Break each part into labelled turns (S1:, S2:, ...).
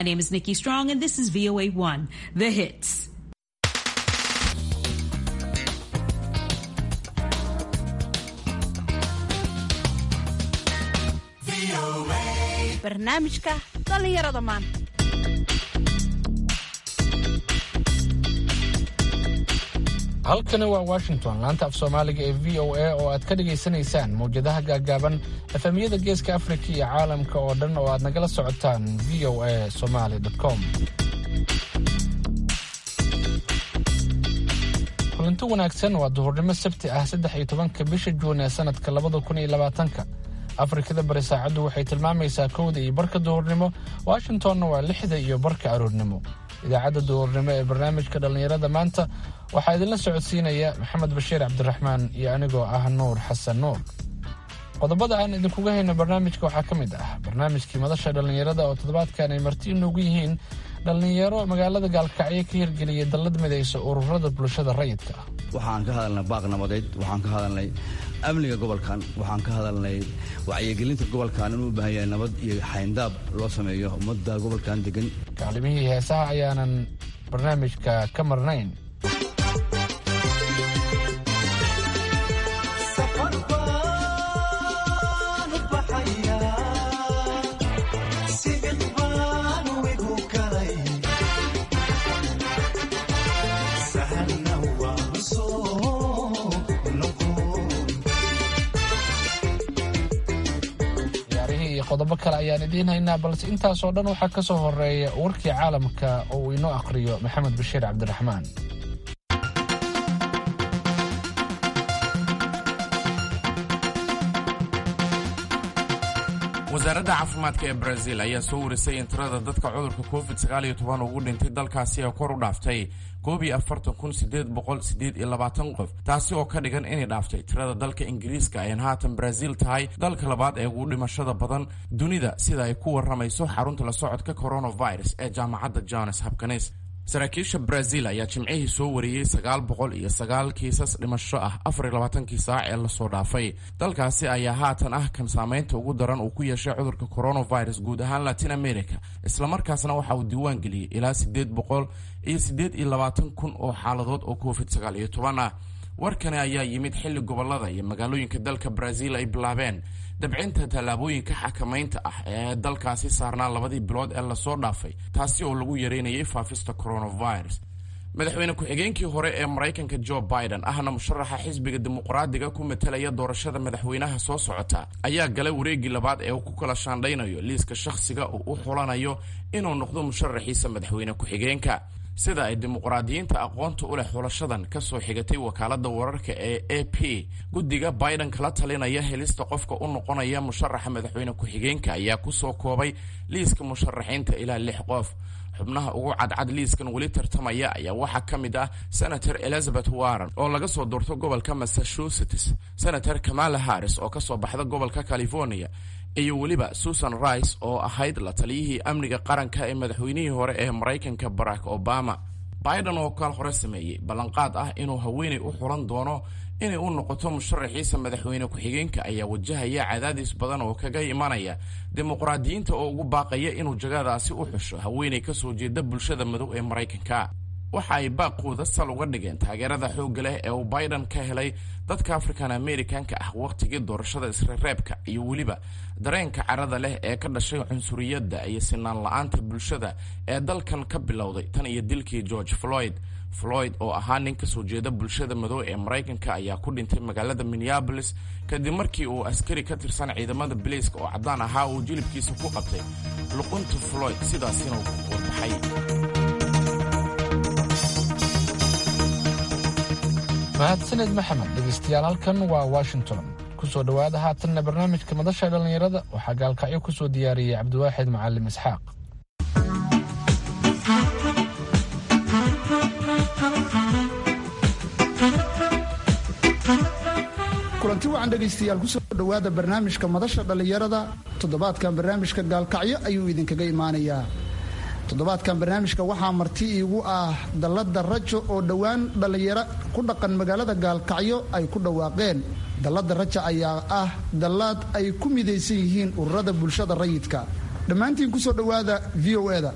S1: My name is Nikki Strong, and this is VOA1, The Hits.
S2: barnaamijka dhallinyarada maanta
S3: halkani waa washington laanta af soomaaliga ee v o a oo aad ka dhagaysanaysaan mawjadaha gaagaaban efemyada geeska afrika iyo caalamka oo dhan oo aad nagala socotaan v o a somaly com kulanti wanaagsan waa duhurnimo sabti ah saddex iyo tobanka bisha juun ee sanadka labada kun iyo labaatanka afrikada bari saacaddu waxay tilmaamaysaa kowda iyo barka duhurnimo washingtonna waa lixda iyo barka aroornimo idaacadda duhurnimo ee barnaamijka dhallinyarada maanta waxaa idinla socodsiinaya maxamed bashiir cabdiraxmaan iyo anigoo ah nuur xasan nuur qodobada aan idinkuga hayno barnaamijka waxaa ka mid ah barnaamijkii madasha dhallinyarada oo toddobaadkan ay marti inoogu yihiin dhallinyaro magaalada gaalkacyo ka hirgeliyay dallad midaysa ururada bulshada rayidka ah
S4: waxaan ka hadalnay baaq nabadeed waxaan ka hadalnay amniga gobolkan waxaan ka hadalnay wacyigelinta gobolkan inuu u baahan yahay nabad iyo xayndaab loo sameeyo ummadda gobolkan degan
S3: kaalimihii heesaha ayaanan barnaamijka ka marnayn qodobo kale ayaan idiin haynaa balse intaasoo dhan waxaa ka soo horeeya warkii caalamka oo uu inoo akhriyo maxamed bashiir cabdiraxmaan
S5: wasaaradda caafimaadka ee brazil ayaa soo warisay in tirada dadka cudurka covid sagaaliyo toban ugu dhintay dalkaasi ee kor u dhaaftay koob iyo afartan kun sideed boqol sideed iyo labaatan qof taasi oo ka dhigan inay dhaaftay tirada dalka ingiriiska ayan haatan brazil tahay dalka labaad ee ugu dhimashada badan dunida sida ay ku waramayso xarunta la socodka coronavirus ee jaamacadda jones hopkins saraakiisha brazil ayaa jimcihii soo wariyey sagaal boqol iyo sagaal kiisas dhimasho ah afar iyo labaatankii saac ee lasoo dhaafay dalkaasi ayaa haatan ah kan saameynta ugu daran uu ku yeeshay cudurka coronavirus guud ahaan latin america islamarkaasna waxa uu diiwaan geliyey ilaa sideed boqol iyo sideed iyo labaatan kun oo xaaladood oo covid sagaal iyo toban ah warkani ayaa yimid xilli gobolada iyo magaalooyinka dalka brazil ay bilaabeen dabcinta tallaabooyinka xakamaynta ah ee dalkaasi saarnaa labadii bilood ee lasoo dhaafay taasi oo lagu yareynayay faafista coronavirus madaxweyne ku-xigeenkii hore ee maraykanka jo biden ahna musharaxa xisbiga dimuqraadiga ku matalaya doorashada madaxweynaha soo socota ayaa galay wareegii labaad ee uu ku kala shaandhaynayo liiska shakhsiga uu u xulanayo inuu noqdo musharaxiisa madaxweyne ku-xigeenka sida ay dimuqraadiyiinta aqoonta u leh xulashadan ka soo xigatay wakaaladda wararka ee a p guddiga biden kala talinaya helista qofka u noqonaya musharaxa madaxweyne ku-xigeenka ayaa kusoo koobay liiska musharaxiinta ilaa lix qof xubnaha ugu cadcad liiskan weli tartamaya ayaa waxaa ka mid ah senator elizabeth warren oo laga soo doorto gobolka massachusetts senator kamala harris oo kasoo baxda gobolka california iyo weliba susan rice oo ahayd la taliyihii amniga qaranka ee madaxweynihii hore ee maraykanka barack obama biden oo kaal hore sameeyey ballanqaad ah inuu haweenay u xulan doono inay u noqoto musharaxiisa madaxweyne ku-xigeenka ayaa wajahaya cadaadis badan oo kaga imanaya dimuqraadiyiinta oo ugu baaqaya inuu jagadaasi u xusho haweenay kasoo jeeda bulshada madow ee maraykanka waxa ay baaqooda sal uga dhigeen taageerada xoogga leh ee uu biden ka helay dadka african americanka ah wakhtigii doorashada isrereebka iyo weliba dareenka carada leh ee ka dhashay cunsuriyadda iyo sinaan la-aanta bulshada ee dalkan ka bilowday tan iyo dilkii george floyd floyd oo ahaa nin kasoo jeeda bulshada madow ee maraykanka ayaa ku dhintay magaalada minneabolis kadib markii uu askari ka tirsan ciidamada biliiska oo caddaan ahaa uu jilibkiisa ku qabtay luqunta floyd sidaasina uu ku warbaxay
S3: mahadsaned maxamed dhegaystayaal halkan waa washington kusoo dhowaada haatanna barnaamijka madasha dhallinyarada waxaa gaalkacyo ku soo diyaariyey cabdiwaaxid macalim isxaaq
S6: kulanti wacan dhegaystayaal kusoo dhowaada barnaamijka madasha dhallinyarada toddobaadkan barnaamijka gaalkacyo ayuu idinkaga imaanayaa toddobaadkan barnaamijka waxaa marti iigu ah dallada rajo oo dhowaan dhallinyaro ku dhaqan magaalada gaalkacyo ay ku dhawaaqeen dallada raja ayaa ah dallaad ay ku midaysan yihiin ururada bulshada rayidka dhammaantiin kusoo dhowaada v o eda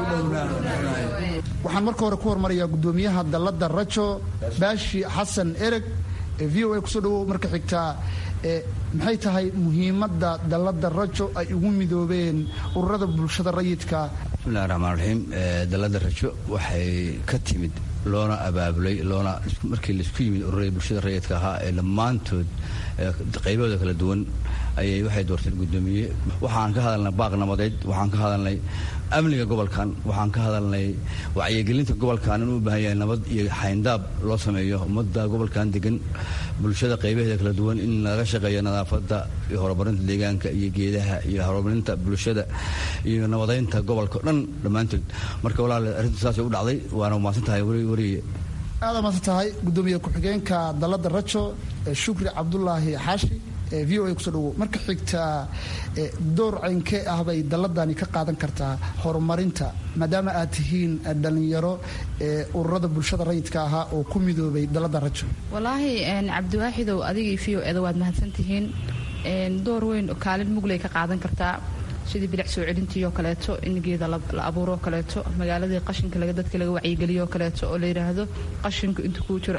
S6: waxaan marka hore ku hormarayaa guddoomiyaha dalladda rajo baashi xasan ereg ee v o a kusoo dhawow marka xigtaa maxay tahay muhiimadda dalladda rajo ay ugu midoobeen ururada bulshada rayidka
S4: bismillahi raxmaan raxiim dalladda rajo waxay ka timid loona abaabulay loona markii laisku yimid ururada bulshada rayidka ahaa ee dhammaantood qaybahooda kala duwan ayay waxay doorteen guddoomiye waxaan ka hadalnay baaq nabadeed waxaan ka hadalnay amniga gobolkan waxaan ka hadalnay wacyigelinta gobolkan inuu u baahan yahay nabad iyo xayndaab loo sameeyo ummadda gobolkan degan bulshada qaybaheeda kala duwan in laga shaqeeyo nadaafadda iyo horumarinta deegaanka iyo geedaha iyo horumarinta bulshada iyo nabadeynta gobolka o dhan dhammaantood marka walaal arrintu saasay u dhacday waana umaasan tahay wariye
S6: aada maasan tahay guddoomiye ku-xigeenka dalladda rajo shukri cabdulaahi xaashi v o a kusoo dhawow marka xigtaa door caynkee ah bay dalladani ka qaadan kartaa horumarinta maadaama aad tihiin dhallinyaro ururada bulshada rayidka ahaa oo ku midoobay dalladda rajo
S2: walaahi cabdiwaaxidow adigii v o eda waad mahadsantihiin door weyn kaalin mugley ka qaadan kartaa sidii bilic soo celintii oo kaleeto in geeda la abuuroo kaleeto magaaladii qashinka dadka laga wacyigeliyo kaleeto oo la yidhaahdo qashinku inta kuu jiro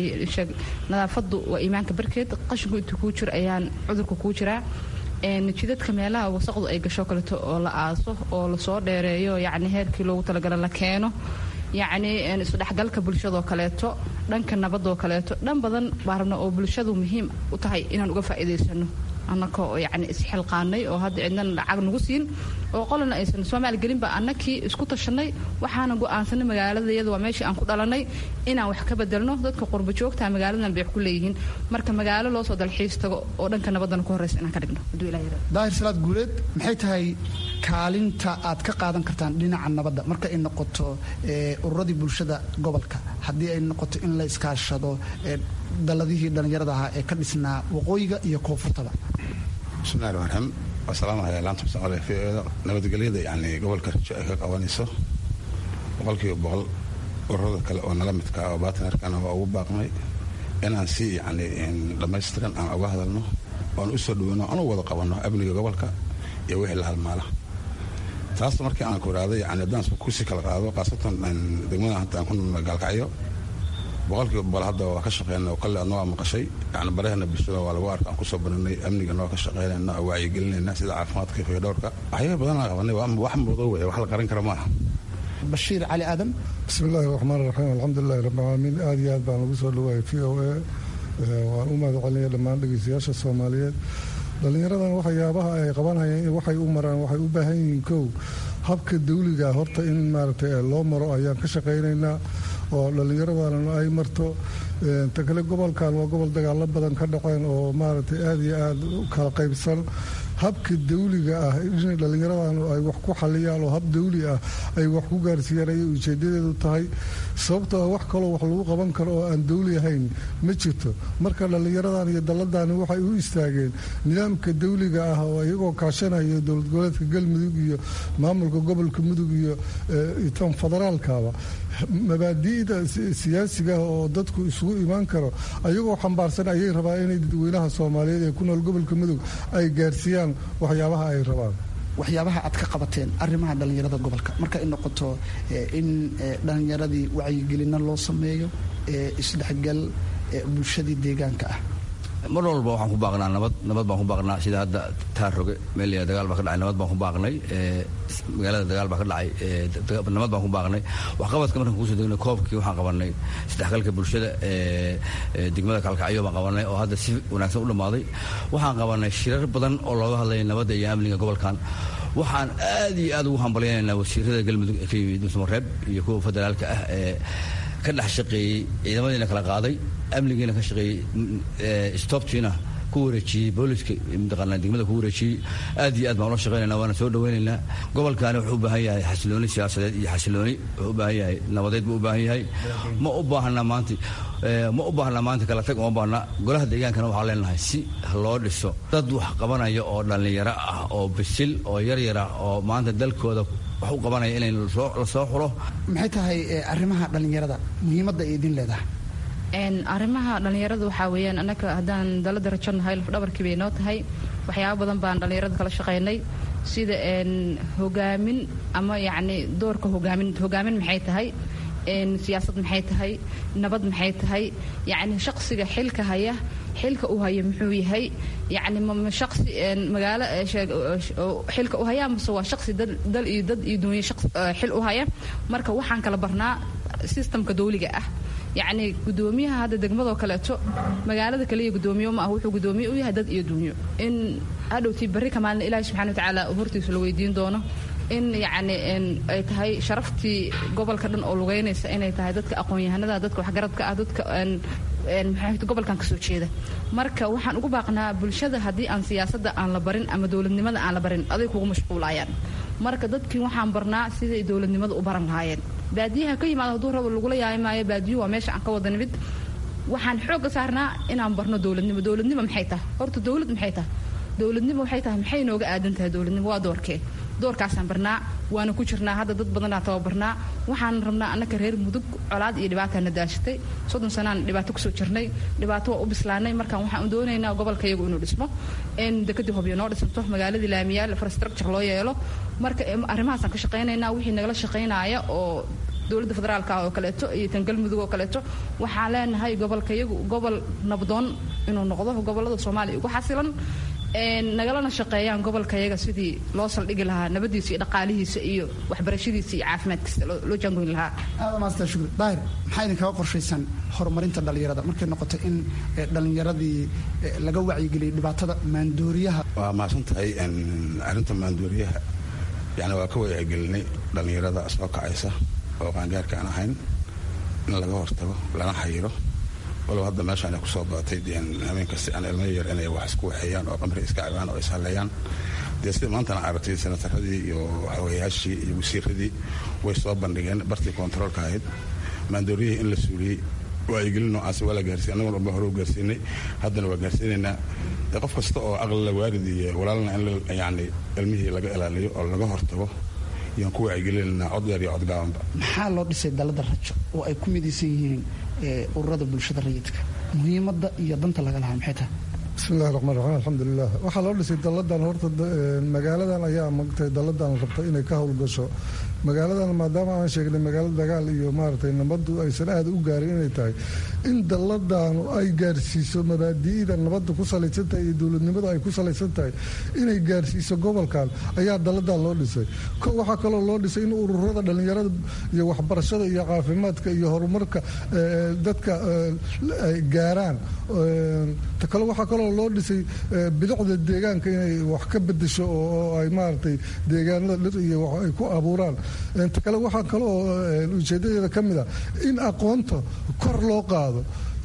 S2: nadaafadu waa iimaanka barkeed qashinku inta kuu jiro ayaan cudurka kuu jiraa jidadka meelaha wasaqdu ay gasho kaleeto oo la aaso oo lasoo dheereeyo yacni heerkii loogu talagala la keeno yacni isdhexgalka bulshadoo kaleeto dhanka nabadoo kaleeto dhan badan baa rabna oo bulshadu muhiim u tahay inaan uga faa'iidaysano annakoo yani isxilqaanay oo hadda cidnana lacag nagu siin oo qolana aysan soomaali gelinba annakii isku tashanay waxaana go'aansanay magaalada iyada waa meeshii aan ku dhalanay inaan wax ka bedelno dadka qurba joogta magaaladan bay wax ku leeyihiin marka magaalo loo soo dalxiis tago oo dhanka nabadana ku horreysa inaan ka dhigno hadduu ilaah yaraado
S6: daahir salaad guuleed maxay tahay kaalinta aad ka qaadan kartaan dhinaca nabadda marka ay noqoto ururadii bulshada gobolka haddii ay noqoto in la iskaashado dalladihii dhallinyarada ahaa ee ka dhisnaa waqooyiga iyo koonfurtaba
S7: bismillahi raxmaan raxiim wasalaamualay laanta mustaqbalka v o da nabadgelyada yani gobolka rajo ay ka qabanayso boqolkiiba boqol ururada kale oo nala midka oo baatnerkana waa ugu baaqnay inaan si yani dhammaystiran aan uga hadalno oan u soo dhaweyno aan u wada qabanno amniga gobolka iyo wixii la halmaala taas markii aan ku iraaday yani haddaan kusi kala qaado khaasatan degmada hadda aan ku noolna gaalkacyo boqolkiiba boqol hadda waa ka shaqeyna oo kale adna waa maqashay yani barahana bulshada waa lagu arka aan kusoo baranay amniga noo ka shaqeynayna oo wacyigelinayna sida caafimaadka iyo dhowrka waxyaaba badan aan qabanay waa wax muuqdo weeye wax la qaran kara maaha
S6: bashiir cali aadan
S8: bismi illaahi raxmaan raxiim alxamdulilahi rabbi alcaalamiin aad iyo aad baan lagu soo dhawaayay v o a waan u mahad celinaya dhammaan dhegeystayaasha soomaaliyeed dhallinyaradan waxyaabaha ay qabanhayeen waxay u maraan waxay u baahan yihiin kow habka dawliga horta in maaragtay loo maro ayaan ka shaqaynaynaa oo dhallinyaradana ay marto ta kale gobolkan waa gobol dagaalo badan ka dhaceen oo maaragtay aada iyo aada u kala qaybsan habka dawliga ah in dhallinyaradan ay wax ku xaliyaan oo hab dawli ah ay wax ku gaarsiiyaan ayay ujeedadeedu tahay sababtoo ah wax kaloo wax lagu qaban karo oo aan dawli ahayn ma jirto marka dhallinyaradan iyo dalladani waxay u istaageen nidaamka dawliga ah oo iyagoo kaashanaya dowlad goboleedka galmudug iyo maamulka gobolka mudug iyo tan federaalkaba mabaadi'da siyaasiga oo dadku isugu imaan karo ayagoo xambaarsan ayay rabaan inay dadweynaha soomaaliyeed ee ku nool gobolka mudug ay gaarsiiyaan waxyaabaha ay rabaan
S6: waxyaabaha aad ka qabateen arrimaha dhallinyarada gobolka marka ay noqoto in dhallinyaradii wacyigelino loo sameeyo isdhexgal bulshadii deegaanka ah
S4: mar walba waxaan ku baaqnaa nabad nabad baan ku baaqnaa sida hadda taarroge meel dagaal baa ka dhacay nabad baan ku baaqnay magaalada dagaal baa ka dhacay nabad baan ku baaqnay waxqabadka markaan kusoo degnay koobkii waxaan qabanay isdhexgalka bulshada degmada kalkacyo baan qabanay oo hadda si wanaagsan u dhammaaday waxaan qabanay shirar badan oo looga hadlaya nabadda iyo amniga gobolkan waxaan aad iyo aad ugu hambalyaynaynaa wasiirada galmudug ee ka yimid musmareeb iyo kuwa federaalka ah ee ka dhex shaqeeyey ciidamadiina kala qaaday amnigiina ka shaqeeyey stobtiina ku wareejiyey booliska mataqaanaa degmada ku wareejiyey aad iyo aad baan ula shaqeynayna waana soo dhaweynaynaa gobolkaani wuxuu u baahan yahay xasilooni siyaasadeed iyo xasilooni wuxuu u baahan yahay nabadeed buu u baahan yahay ma u baahna maanta ma u baahna maanta kala tag uma baahna golaha deegaankana waxaa leenahay si loo dhiso dad wax qabanaya oo dhallinyaro ah oo bisil oo yaryar ah oo maanta dalkooda wax u qabanaya inay la soo xulo
S6: maxay tahay arrimaha dhallinyarada muhiimadda ay idin leedahay
S2: arrimaha dhallinyarada waxaa weeyaan annaka haddaan dalada rajo nahay lafdhabarkii bay noo tahay waxyaaba badan baan dhallinyarada kala shaqaynay sida hogaamin ama yacni doorka hogaamin hogaamin maxay tahay siyaasad maxay tahay nabad maxay tahay yacni shaqsiga xilka haya xilka u haya muxuu yahay yacni ma shaqsi magaalo xilka u haya mase waa shaqsi dal iyo dad iyo dunya xil u haya marka waxaan kala barnaa sistamka dawliga ah yacni gudoomiyaha hadda degmadoo kaleeto magaalada kaliya gudoomiye ma ah wuxuu gudoomiye u yahay dad iyo dunyo in hadhowtii barri ka maalina ilaahi subxana watacaala hortiisa la weydiin doono in yacni ay tahay sharaftii gobolka dhan oo lugeynaysa inay tahay dadka aqoon-yahanada dadka waxgaradka ah dadka maxaa gobolkan kasoo jeeda marka waxaan ugu baaqnaa bulshada haddii aan siyaasadda aan la barin ama dowladnimada aan la barin aday kugu mashquulayaan marka dadkii waxaan barnaa siday dowladnimada u baran lahaayeen baadiyaha ka yimaado hadduu rabo lagula yaay maayo baadiyuhu waa meesha aan ka wada nimid waxaan xoogga saarnaa inaan barno dowladnimo dowladnimo maxay tahay horta dowlad maxay tahay dowladnimo waxay tahay maxay nooga aadan tahay dowladnimo waa doorkee doorkaasaan barnaa waana ku jirnaa hadda dad badanaa tababarnaa waxaan rabnaa annaka reer mudug colaad iyo dhibaataana daashatay soddon sanaan dhibaato kusoo jirnay dhibaato waa u bislaanay markaan waxaan doonaynaa gobolka iyagu inuu dhismo in dekadii hobyo noo dhisanto magaaladii laamiyaal infrastructure loo yeelo marka arrimahaasaan ka shaqaynaynaa wixii nagala shaqaynaya oo dowladda federaalka oo kaleeto iyo tan galmudug oo kaleeto waxaan leenahay gobolka iyagu gobol nabdoon inuu noqdo gobolada soomaaliya ugu xasilan nagalana shaqeeyaan gobolka yaga sidii loo saldhigi lahaa nabadiisa iyo dhaqaalihiisa iyo waxbarashadiisa iyo caafimaadkiisa loo jaangoyn lahaa
S6: aada maastaa shukri daahir maxaa idinkaga qorshaysan horumarinta dhallinyarada markay noqoto in dhallinyaradii laga wacyigeliyay dhibaatada maandooriyaha
S7: waa mahadsan tahay arrinta maandooriyaha yani waa ka wacyigelinay dhallinyarada soo kacaysa oo qaangaarka aan ahayn in laga hortago lana xayiro walow hadda meeshaan ay kusoo badatay habeen kasti aan ilmo yar inay wax isku waxeeyaan oo qamri iska cabaan oo ishaleeyaan dee sida maantana aragtay senataradii iyo waxaweyaashii iyo wasiiradii way soo bandhigeen bartii kontaroolka ahayd maandooriyihii in la suuliyey wacyigelin noocaasi waa la gaarsiiy annagoon walba hore u gaarsiinay haddana waa gaarsiinaynaa dee qof kasta oo aqlila waarid iyo walaalna in yani ilmihii laga ilaaliyo oo laga hortago yaan ku wacyigelinanaa cod dheer iyo cod gaabanba
S6: maxaa loo dhisay dalada rajo oo ay ku midaysan yihiin ururada bulshada rayidka muhiimadda iyo danta laga lahaa maxay tahay
S8: bismillahi raxmaan raxiim alxamdulilah waxaa loo dhisay dalladan horta magaaladan ayaa magtay dalladan rabta inay ka howlgasho magaaladan maadaama aan sheegnay magaalo dagaal iyo maaragtay nabaddu aysan aada u gaarin inay tahay in dalladanu ay gaarsiiso mabaadi'ida nabadda ku salaysan tahay iyo dowladnimada ay ku salaysan tahay inay gaarsiiso gobolkan ayaa dalladan loo dhisay waxaa kaloo loo dhisay in ururada dhallinyarada iyo waxbarashada iyo caafimaadka iyo horumarka dadka ay gaaraan ta kale waxaa kaloo loo dhisay bilicda deegaanka inay wax ka bedesho oo ay maaragtay deegaanada dhir iyo wax ay ku abuuraan ta kale waxaa kaloo ujeedadeeda ka mid a in aqoonta kor loo qaado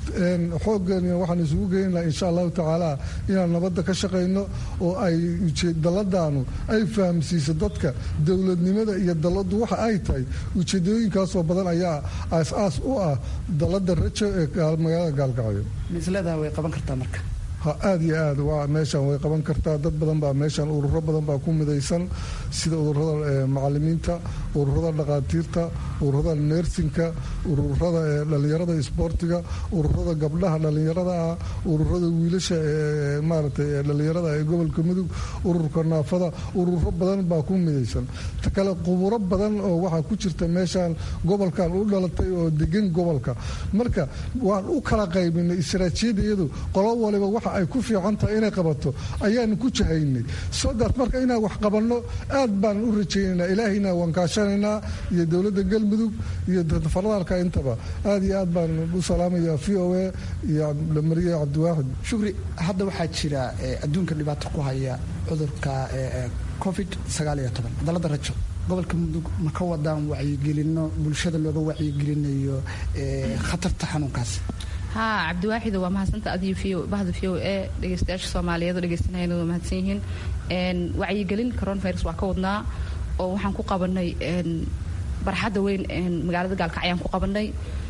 S8: xooggeena waxaan isugu geynaa insha allahu tacaala inaan nabadda ka shaqayno oo ay daladaanu ay fahamsiiso dadka dowladnimada iyo daladu waxa ay tahay ujeedooyinkaasoo badan ayaa aas-aas u ah dalada rajo ee magaalada gaalkacyo
S6: misleedaha way qaban kartaa marka
S8: ha aada iyo aad waa meeshaan way qaban kartaa dad badan baa meeshaan ururo badan baa ku midaysan sida ururada macalimiinta ururada dhaqaatiirta ururada neersinka ururada dhallinyarada isboortiga ururada gabdhaha dhallinyarada ah ururada wiilasha ee maaragtay dhallinyarada ee gobolka mudug ururka naafada ururo badan baa ku midaysan ta kale quburo badan oo waxaa ku jirta meeshaan gobolkan u dhalatay oo degan gobolka marka waan u kala qaybinay istaraatiijiyadayadu qolo waliba waxa ay ku fiican tahay inay qabato ayaanu ku jahaynay sodaas marka inaan wax qabanno aad baan u rajaynaynaa ilaahayna waan kaashanaynaa iyo dowladda galmudug iyo federaalka intaba aad iyo aad baan u salaamaya v o a iyo mariye cabdiwaaxid
S6: shukri hadda waxaa jira adduunka dhibaato ku haya cudurka covid dalada rajo gobolka mudug ma ka wadaan wacyigelino bulshada looga wacyigelinayo khatarta xanuunkaas
S2: haa cabdiwaaxido waa mahadsanta adiyo bahda v o e dhegeystayaasha soomaaliyeed oo dhegeysanayana waa mahadsan yihiin wacyigelin coronavirus waa ka wadnaa oo waxaan ku qabanay barxadda weyn magaalada gaalkacyaan ku qabanay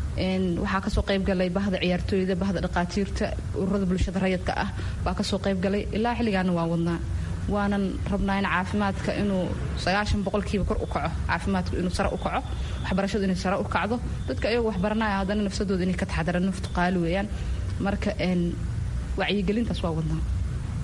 S2: waxaa kasoo qaybgalay bahda ciyaartooyda bahda dhaqaatiirta ururada bulshada rayadka ah baa kasoo qaybgalay ilaa xilligaana waan wadnaa waanan rabnaa in caafimaadka inuu sagaashan boqolkiiba kor u kaco caafimaadku inuu sare u kaco waxbarashadu inay sare u kacdo dadka ayagoo waxbaranaya haddana nafsadooda inay ka taxdaraan naftu qaali weeyaan marka wacyigelintaas waa wadnaa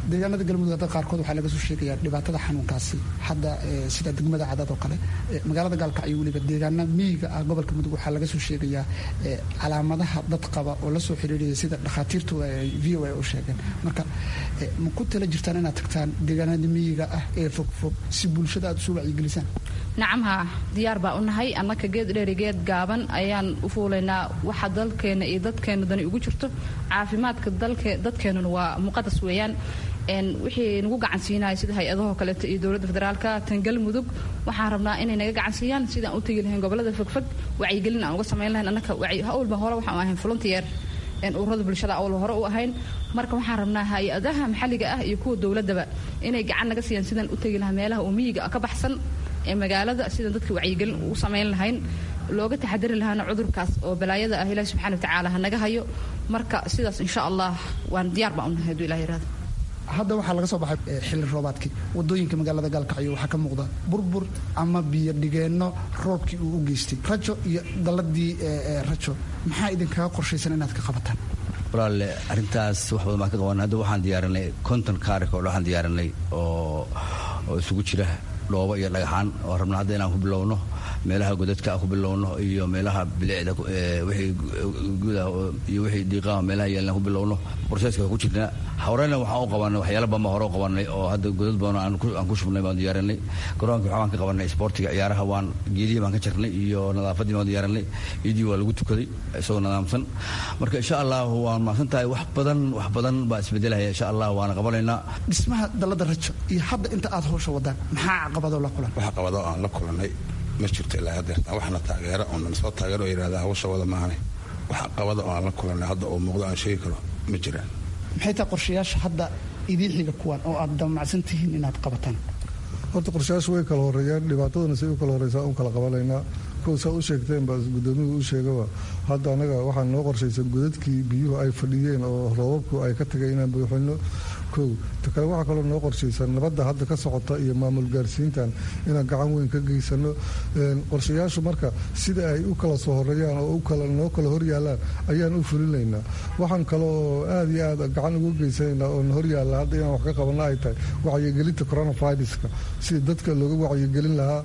S6: deegaanada galmudug hadda qaarkood waxaa laga soo sheegayaa dhibaatada xanuunkaasi hadda sida degmada cadad oo kale magaalada gaalkacyo weliba deegaana miyiga ah gobolka mudug waxaa laga soo sheegayaa calaamadaha dad qaba oo la soo xiriiraya sida dhakhaatiirtu ay v o a u sheegeen marka ma ku tala jirtaan inaad tagtaan deegaanada miyiga ah ee fogfog si bulshada aad usoo wacyigelisaan
S2: nacamha diyaar baa u nahay annaka geed dheeri geed gaaban ayaan u fuulaynaa waxa dalkeena iyo dadkeena dani ugu jirto caafimaadka dadkeenuna waa muqadas weeyaan wixii nagu gacansiinaya sida hay-adahoo kaleeto iyo dowladda federaalka tan galmudug waxaan rabnaa inay naga gacansiiyaan sidaan u tegi lahayn gobolada fogfog wacyigelin aan uga samayn lahayn annaka hawlba hore waxaan ahayn volunteer ururada bulshada awal hore u ahayn marka waxaan rabnaa hay-adaha maxalliga ah iyo kuwa dowladaba inay gacan naga siiyaan sidaan u tegi lahaa meelaha oo miyiga ka baxsan ee magaalada sidaan dadka wacyigelin ugu samayn lahayn looga taxadari lahaana cudurkaas oo balaayada ah ilahi subxana watacaala ha naga hayo marka sidaas insha allah waan diyaar baa unahay haduu ilah yirahdo
S6: hadda waxaa laga soo baxay xilli roobaadkii wadooyinka magaalada gaalkacyo waxaa ka muuqda burbur ama biyo dhigeenno roobkii uu u geystay rajo iyo dalladii rajo maxaa idinkaga qorshaysan inaad ka qabataan
S4: walaalle arrintaas wax badan baan ka qaban hadda waxaan diyaarinay konton kaarika oo waxaan diyaarinay oo oo isugu jira dhoobo iyo dhagaxaan oo rabna hadda inaan ku bilowno meelaha godadka aan ku bilowno iyo meelaha bilicda wixii gudaha iyo wixii diiqaha meelaha yaalna ku bilowno broseska ku jirna horena waxaan u qabanay waxyaala badan baan hore u qabanay oo hadda godad badan aan ku shubnay baan diyaarinay garoonka waxbaan ka qabanay isboortiga ciyaaraha waan geedihii baan ka jarnay iyo nadaafadii baan diyaarinay iyadii waa lagu tukaday isagoo nadaamsan marka insha allah waan mahadsan tahay wax badan wax badan baa isbedelaya insha allah waana qabanaynaa
S6: dhismaha dalada rajo iyo hadda inta aad hawsha wadaan maxaa caqabadoo la kulan
S7: wax caqabado aan la kulanay ma jirto ilaa hadeertaan waxna taageera oo nan soo taageero oo yidhahda hawsha wada maahane wax caqabada oo aan la kulanay hadda oo muuqdo aan sheegi karo ma jiraan
S6: maxay tahay qorshayaasha hadda idiin xiga kuwan oo aad damacsan tihiin inaad qabataan
S8: horta qorshayaashu way kala horeeyaan dhibaataduna say u kala horeysaa un kala qabanaynaa kow saa u sheegteen baa gudoomiyuhu u sheegaba hadda anaga waxaa noo qorshaysan godadkii biyuhu ay fadhiyeen oo roobabku ay ka tagay inaan buuxino kow ta kale waxaa kaloo noo qorshaysan nabadda hadda ka socota iyo maamul gaarsiintan inaan gacan weyn ka geysano qorshayaashu marka sida ay u kala soo horeeyaan oo noo kala horyaalaan ayaan u fulinaynaa waxaan kale oo aad iyo aad gacan uga geysanaynaa oo horyaalla hadda inaan wax ka qabano ay tahay wacyigelinta coronaviruska sida dadka looga wacyigelin lahaa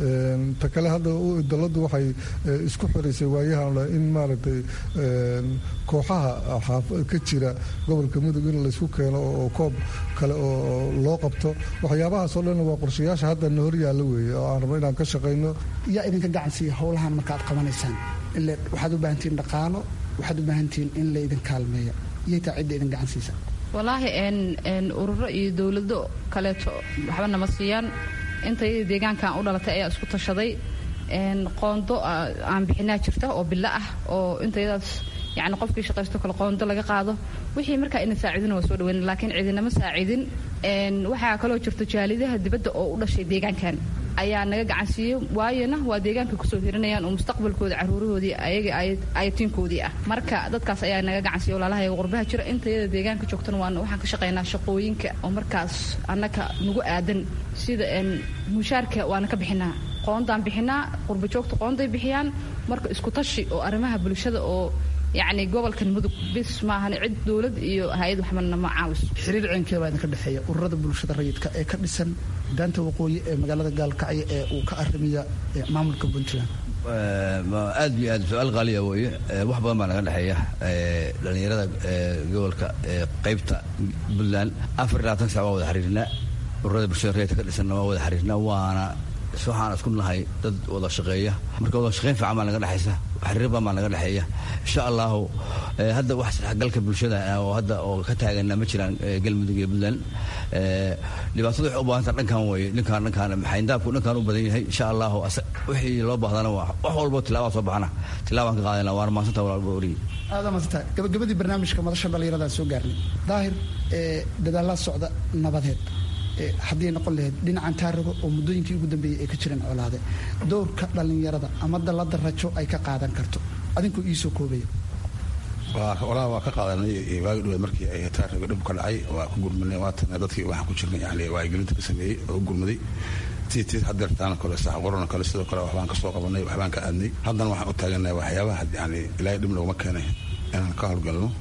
S8: ta kale hadda dowladdu waxay isku xiraysay waayahan in maaragtay kooxaha ka jira gobolka mudug in laysku keeno oo koob kale oo loo qabto waxyaabahaasoo dhan waa qorshayaasha hadda na horyaalla weeye oo aan rabno inaan ka shaqayno
S6: yaa idinka gacansiiya howlahan marka aad qabanaysaan ile waxaad u baahantihiin dhaqaalo waxaad u baahantihiin in laydin kaalmeeya iyay taa cidda idin gacansiisa
S2: wallaahi ururo iyo dowlado kaleeto waxba nama siiyaan intayada deegaankan u dhalatay ayaa isku tashaday qoondo aan bixinaa jirta oo bilo ah oo intayadaas yani qofkii shaqaysto kale qoondo laga qaado wixii markaa ina saacidin waa soo dhaweyn laakiin cidinama saacidin waxaa kaloo jirta jaalidaha dibadda oo u dhashay deegaankan ayaa naga gacansiiyey waayona waa deegaanka kusoo hirinayaan oo mustaqbalkooda caruurahoodii ayaga ayatiinkoodii ah marka dadkaas ayaa naga gacansiiya walaalahayaga qurbaha jira intayada deegaanka joogtana waan waxaan ka shaqaynaa shaqooyinka oo markaas annaka nagu aadan sida mushaarka waana ka bixinaa qoondaan bixinaa qurba joogta qoonday bixiyaan marka isku tashi oo arrimaha bulshada oo yacni gobolkan mudug bis maahan cid dowlad iyo hay-ad waxbana ma caawiso
S6: xiriir ceenkee baa idinka dhexeeya ururada bulshada rayidka ee ka dhisan daanta waqooyi ee magaalada gaalkacyo ee uu ka arrimiya maamulka puntland
S4: aad iyo aad su-aal qaaliya weeye wax badan baa naga dhexeeya dhallinyarada gobolka qaybta puntland afar iyo labaatan sac waa wada xiriirnaa ururada bulshada rayidka ka dhisanna waa wada xiriirnaa waana waxaan isku nahay dad wada shaqeeya marka wada shaqeyn fiican baa naga dhexaysa xiriir badan baa naga dhexeeya insha allahu hadda wax saxgalka bulshada oo hadda oo ka taagana ma jiraan galmudug iyo puntland dhibaatada waxay u baahanta dhankan weeye dhankaan dhankaan xayndaabku dhankaan u badan yahay insha allahu wixii loo baahdana waa wax walbo tilaabaa soo baxana tilaabaan ka qaadana waana mahadsanta walaalba origi
S6: aada mahadsanta gabagabadii barnaamijka madasha dhallinyaradaa soo gaarnay daahir dadaalaa socda nabadeed haddii noqon lahayd dhinacan taarigo oo muddooyinkii ugu dambeeyey ay ka jireen colaade dowrka dhallinyarada ama dallada rajo ay ka qaadan karto adinkoo iisoo koobaya
S7: walaa waa ka qaadanay waagi dhaweed markii ay taarigo dhib ka dhacay waa ku gurmanay waatana dadkii waxaan ku jirnay yani waayigelinta ka sameeyey oo u gurmaday tii tii hadeertaana kale sax qorona kale sidoo kale waxbaan ka soo qabanay waxbaan ka aadnay haddana waxaan u taaganahay waxyaabaha yani ilaahay dhib noguma keenay inaan ka howlgalno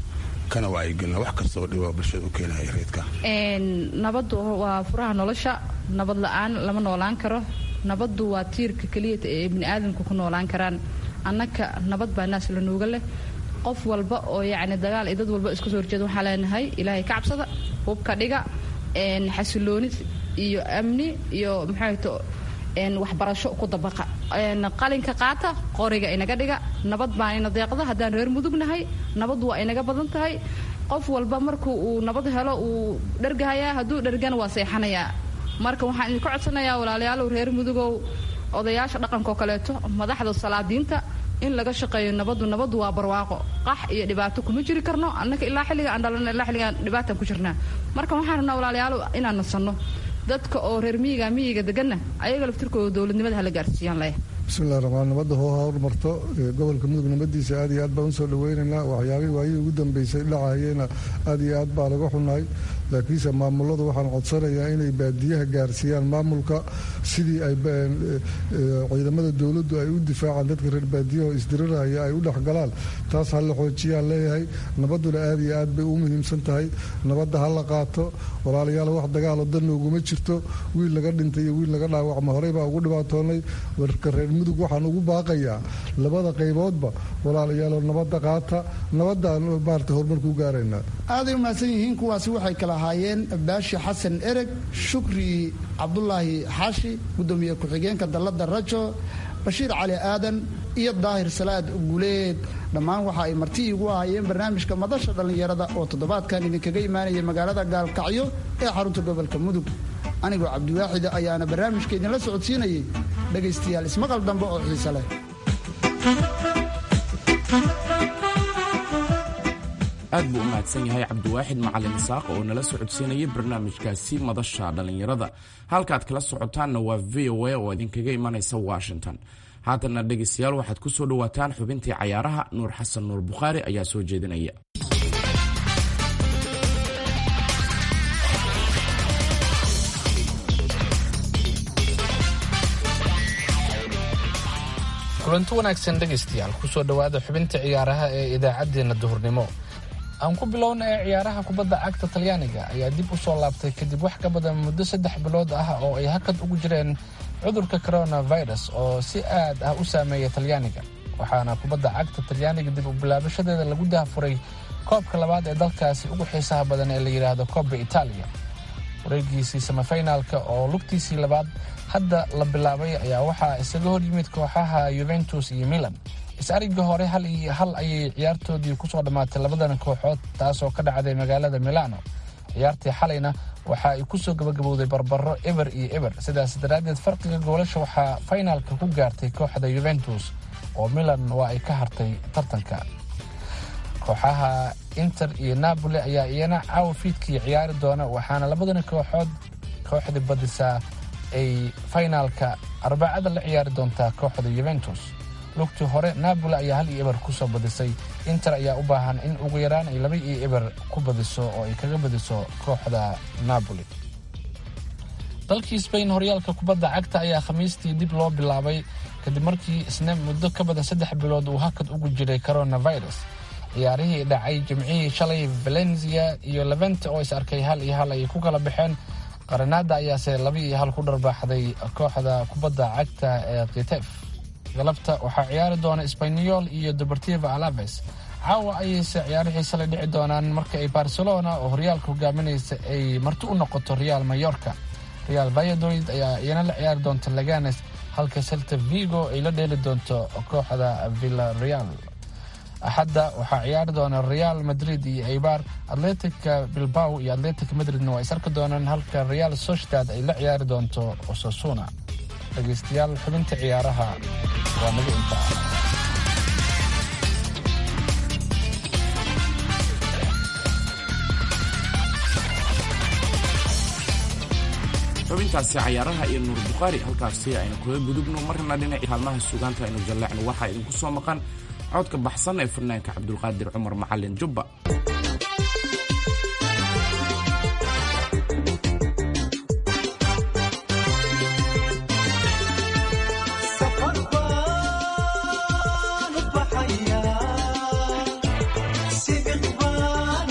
S7: kana wacyigelina wax kastoo dhiba bulshada u keenaya reedka
S2: nabaddu waa furaha nolosha nabad la-aan lama noolaan karo nabaddu waa tiirka keliya ee bini aadamku ku noolaan karaan annaka nabad baa naas la nuuga leh qof walba oo yacni dagaal iyo dad walba isku soo horjeeda waxaa leenahay ilaahay ka cabsada hubka dhiga xasilooni iyo amni iyo maxayto waxbarasho ku dabaqa qalinka qaata qoriga inaga dhiga nabad baa ina deeqda haddaan reer mudugnahay nabad waa inaga badan tahay qof walba marku uu nabad helo uu dhergahayaa hadduu dhergana waa seexanayaa marka waxaan idinka codsanayaa walaalayaalow reer mudugow odayaasha dhaqankaoo kaleeto madaxda salaadiinta in laga shaqeeyo nabadu nabadu waa barwaaqo qax iyo dhibaato kuma jiri karno annaka ilaa xilliga aan dhalana ilaa xilligaan dhibaataan ku jirnaa marka waxaan rabnaa walaalayaalow inaan nasanno dadka oo reer miyiga miyiga deganna ayaga laftirkooda dowladnimada hala gaarsiiyaan leh
S8: bismillahi raxmaan nabadda hoo hormarto gobolka mudug nabadiisa aad iyo aad baan usoo dhaweynaynaa waxyaabihii waayihii ugu dambeysay dhacayena aad iyo aad baa laga xunahay laakiinse maamuladu waxaan codsanayaa inay baadiyaha gaarsiiyaan maamulka sidii ay ciidamada dowladdu ay u difaacaan dadka reer baadiyaha oo isdiriraya ay u dhexgalaan taas ha la xoojiyaan leeyahay nabadduna aad iyo aad bay u muhiimsan tahay nabadda ha la qaato walaalayaal wax dagaalo danna uguma jirto wiil laga dhintay iyo wiil laga dhaawacma horey baa ugu dhibaatoonay warka reer mudug waxaan ugu baaqayaa labada qayboodba walaalayaaloo nabadda qaata nabadaan maarata horumar ku gaaraynaa
S6: aaday u mahadsan yihiin kuwaasi waxay kala ahaayeen baashi xasan ereg shukri cabdulaahi xaashi gudoomiye ku-xigeenka dalladda rajo bashiir cali aadan iyo daahir salaad guleed dhammaan waxa ay marti iigu ahaayeen barnaamijka madasha dhallinyarada oo toddobaadkan idinkaga imaanaya magaalada gaalkacyo ee xarunta gobolka mudug anigoo cabdiwaaxida ayaana barnaamijka idinla socodsiinayay dhegaystayaal ismaqal dambe oo xiise leh
S5: aad buu u mahadsan yahay cabdiwaaxid macalin isaaq oo nala socodsiinaya barnaamijkaasi madasha dhallinyarada halkaad kala socotaanna waa v o a oo idinkaga imanaysa washington haatanna dhegaystayaal waxaad ku soo dhowaataan xubintii cayaaraha nuur xasan nuur bukhaari ayaa soo jeedinaya
S3: kulanti wanaagsan dhegaystayaal kusoo dhowaada xubinta ciyaaraha ee idaacaddeenna duhurnimo aan ku bilowna ee ciyaaraha kubadda cagta talyaaniga ayaa dib u soo laabtay kadib wax ka badan muddo saddex bilood ah oo ay hakad ugu jireen cudurka coronavirus oo si aad ah u saameeya talyaaniga waxaana kubadda cagta talyaaniga dib u bilaabashadeeda lagu dahafuray koobka labaad ee dalkaasi ugu xiisaha badan ee la yidhaahdo koobba itaaliya wareegiisii samafinaalka oo lugtiisii labaad hadda la bilaabay ayaa waxaa isaga hor yimid kooxaha yuventus iyo milan is-arigga hore hal iyo hal ayay ciyaartoodii kusoo dhammaatay labadan kooxood taasoo ka dhacday magaalada milano ciyaartii xalayna waxa ay kusoo gabagabowday barbaro eber iyo eber sidaas daraaddeed farqiga goolasha waxaa faynaalka ku gaartay kooxda yuventus oo milan waa ay ka hartay tartanka kooxaha inter iyo napoli ayaa iyana caawa fiidkii ciyaari doona waxaana labadan kooxood kooxdii badisaa ay faynaalka arbacada la ciyaari doontaa kooxda yuventus lugtii hore napoli ayaa hal iyo eber kusoo badisay inter ayaa u baahan in ugu yaraan ay laba iyo eber ku badiso oo ay kaga badiso kooxda napoli dalkii sbain horyaalka kubadda cagta ayaa khamiistii dib loo bilaabay kadib markii isna muddo ka badan saddex bilood uu hakad ugu jiray coronavirus ciyaarihii dhacay jimcihii shalay valencia iyo levente oo is arkay hal iyo hal ay ku kala baxeen qaranaada ayaase laba iyo hal ku dharbaaxday kooxda kubadda cagta ee kitef galabta waxaa ciyaari doona sbanyol iyo deportiva alaves caawa ayayse ciyaarihii shalay dhici doonaan marka ay barcelona oo horyaalka hogaaminaysa ay marti u noqoto real mayorka real vayadoid ayaa iyana la ciyaari doonta laganes halka celta vigo ay la dheeli doonto kooxda villa real axadda waxaa ciyaari doona real madrid iyo eibar atletica bilbao iyo atletic madridna waa is arki doonaan halka real sociedad ay la ciyaari doonto osasuna dhegaystayaal xubinta ciyaaraha waa naga intaa
S5: xubintaasi cayaaraha iyo nuur bukhaari halkaasi aynu kaga gudubno marna dhinaci kaalmaha sugaanta aynu jalleecno waxaa idinku soo maqan codka baxsan ee fanaanka cabdulqaadir cumar macalin jubba
S9: Sibiq baan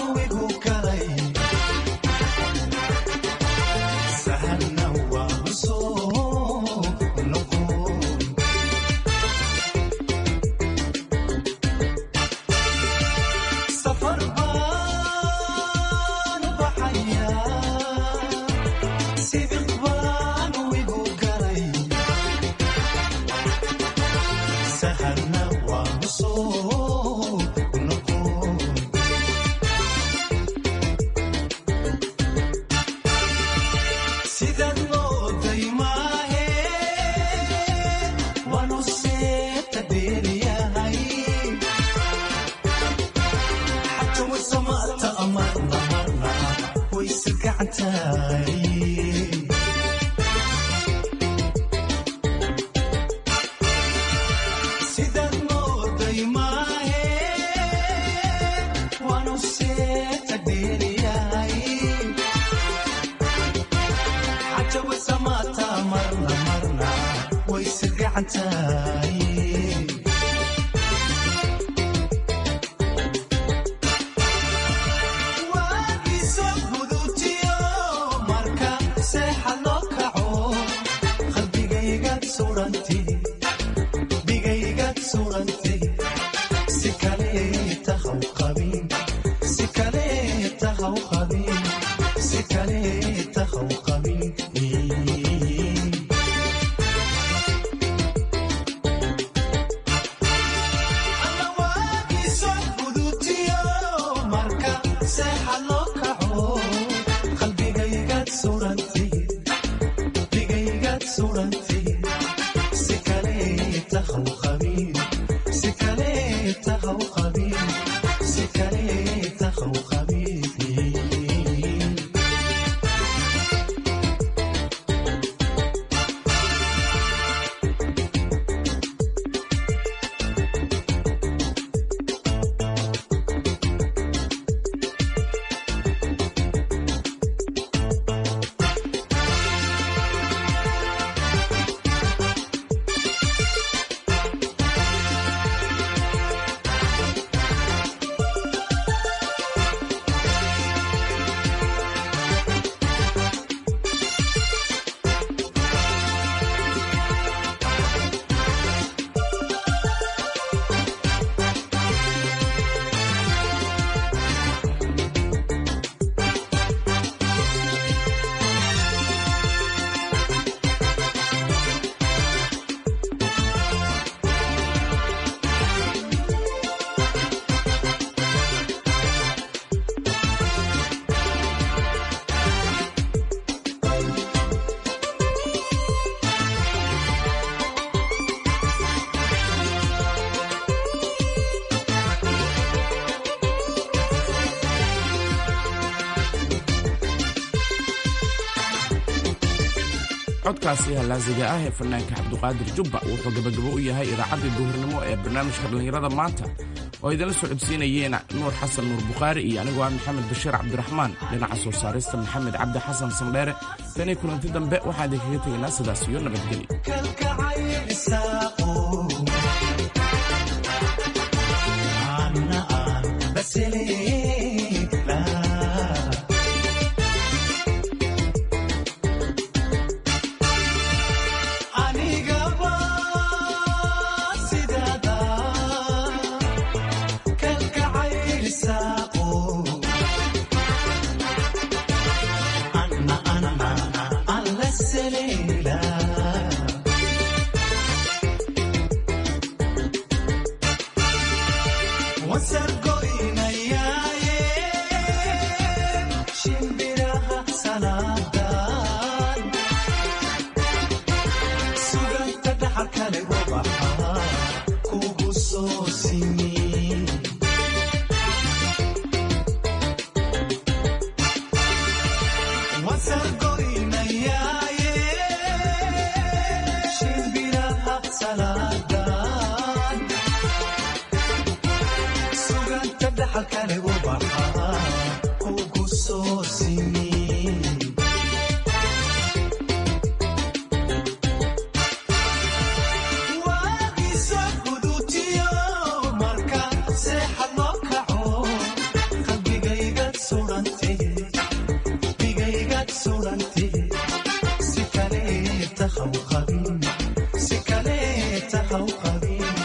S5: codkaasi halaasiga ah ee fanaanka cabduqaadir jubba wuxuu gabagabo u yahay idaacaddii duhurnimo ee barnaamijka dhallinyarada maanta oo idinla socodsiinayeen nuur xasan nuur bukhaari iyo anigoo ah maxamed bashiir cabdiraxmaan dhinaca soo saarista maxamed cabdi xasan sandheere tanii kulanti dambe waxaan idinkaga tegaynaa sidaas iyo nabadgelyo
S9: Suganta dhaxalkale